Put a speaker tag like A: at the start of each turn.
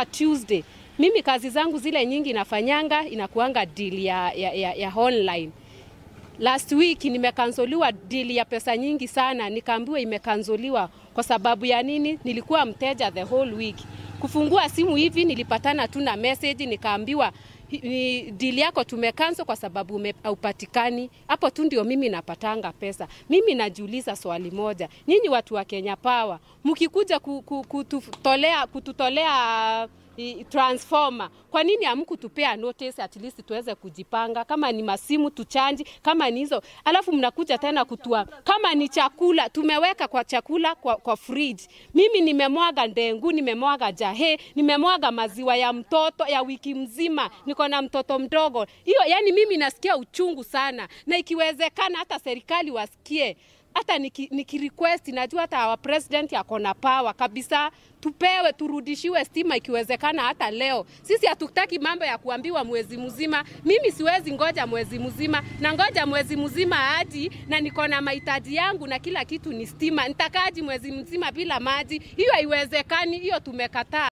A: kutoka Tuesday. Mimi kazi zangu zile nyingi nafanyanga inakuanga deal ya, ya, ya, ya online. Last week nimekansoliwa deal ya pesa nyingi sana, nikaambiwa imekansoliwa kwa sababu ya nini? Nilikuwa mteja the whole week. Kufungua simu hivi nilipatana tu na message nikaambiwa ni deal yako tumekanso kwa sababu haupatikani. Hapo tu ndio mimi napatanga pesa. Mimi najiuliza swali moja, nyinyi watu wa Kenya Power mkikuja kututolea, kututolea transformer, kwa nini hamkutupea notice at least tuweze kujipanga? Kama ni masimu tuchanji, kama ni hizo, alafu mnakuja tena kutua. Kama ni chakula tumeweka kwa chakula kwa, kwa fridge. Mimi nimemwaga ndengu, nimemwaga jahe, nimemwaga maziwa ya mtoto ya wiki mzima, niko na mtoto mdogo. Hiyo yani mimi nasikia uchungu sana, na ikiwezekana hata serikali wasikie hata nikirequest niki najua hata our president yako na power kabisa, tupewe turudishiwe stima ikiwezekana hata leo. Sisi hatutaki mambo ya kuambiwa mwezi mzima. Mimi siwezi ngoja mwezi mzima, na ngoja mwezi mzima hadi na niko na mahitaji yangu na kila kitu ni stima. Nitakaji mwezi mzima bila maji? Hiyo haiwezekani, hiyo tumekataa.